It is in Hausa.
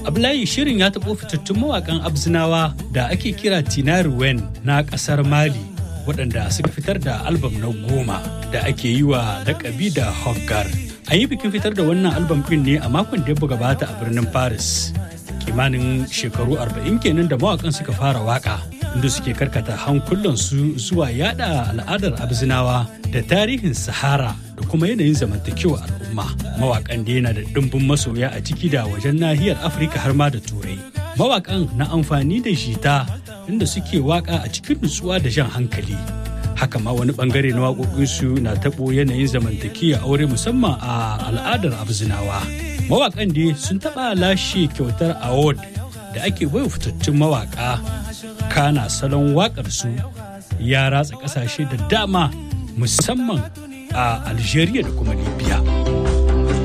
Ablayi shirin ya taɓo fitattun mawaƙan Abzinawa da ake kira Tinari Wen na ƙasar Mali waɗanda suka fitar da albam na goma da ake yi wa lakabi da Hoggar. An yi bikin fitar da wannan albam ɗin ne a makon da ya gabata a birnin Paris. Kimanin shekaru arba'in kenan da mawaƙan suka fara waƙa inda suke karkata hankulansu zuwa yada al'adar Abzinawa da tarihin Sahara da kuma yanayin zamantakewa al'umma. Mawaƙan da yana da ɗimbin masoya a ciki da wajen nahiyar Afirka har ma da Turai. Mawaƙan na amfani da jita inda suke waƙa a cikin nutsuwa da jan hankali. Haka ma wani bangare na waƙoƙinsu na taɓo yanayin zamantakewa aure musamman a al'adar Abzinawa. Mawaƙan dai sun taɓa lashe kyautar award da ake baiwa fitattun mawaƙa kana salon waƙarsu ya ratsa ƙasashe da dama musamman a Algeria da kuma Libya.